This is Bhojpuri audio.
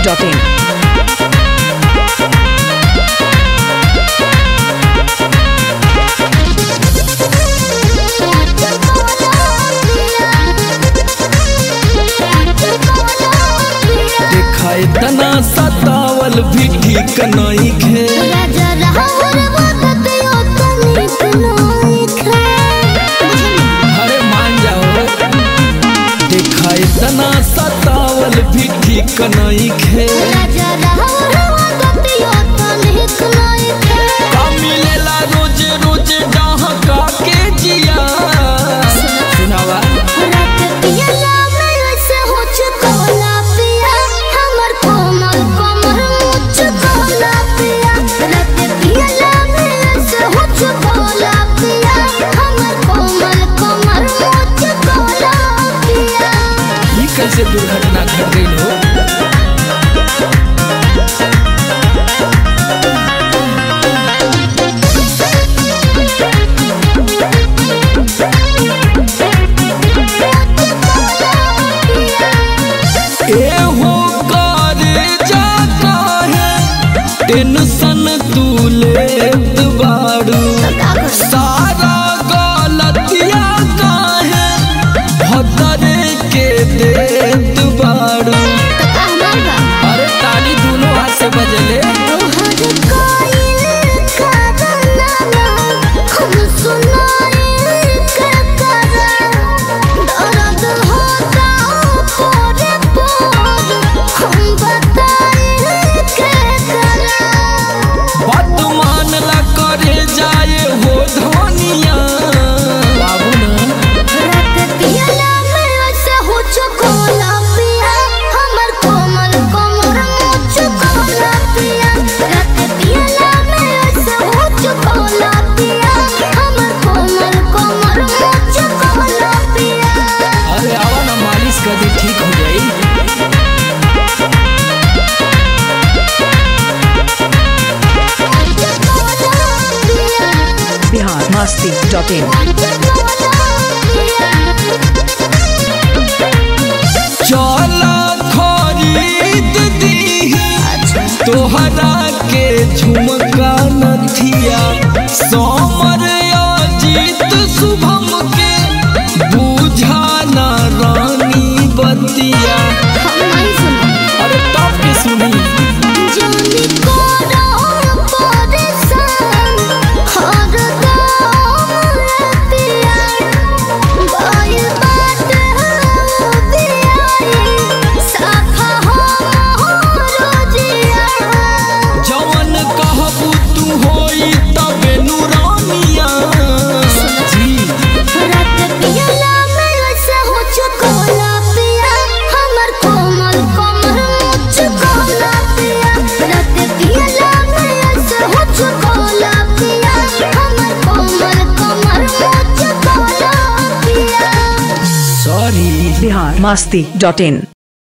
biharmasti.in देखा इतना सतावल भी ठीक नहीं खे अरे मान जाओ देखा इतना सतावल भी ठीक नहीं खे का मिलेला रोज रोज डहका के जिया सुनावा ये कैसे दुर्घटना घट गई हो एहो करे जाता है टेंशन तू लेत बाड़ू सारा गलतिया काहे भदरे के देत बाड़ू अरे ताली दोनों हाथ से बजले बात मानला करे जाए हो धनिया बाबू ना अरे आवा ना मालिश कर दी ठीक हो जाई biharmasti.in चला खरीद दी तोहरा के झुमका नथिया समर अजीत शुभम के बुझा ना रानी बतिया अरे टॉप के सुनी जवन कहबू तू होई तबे नूरानिया जी सॉरी biharmasti.in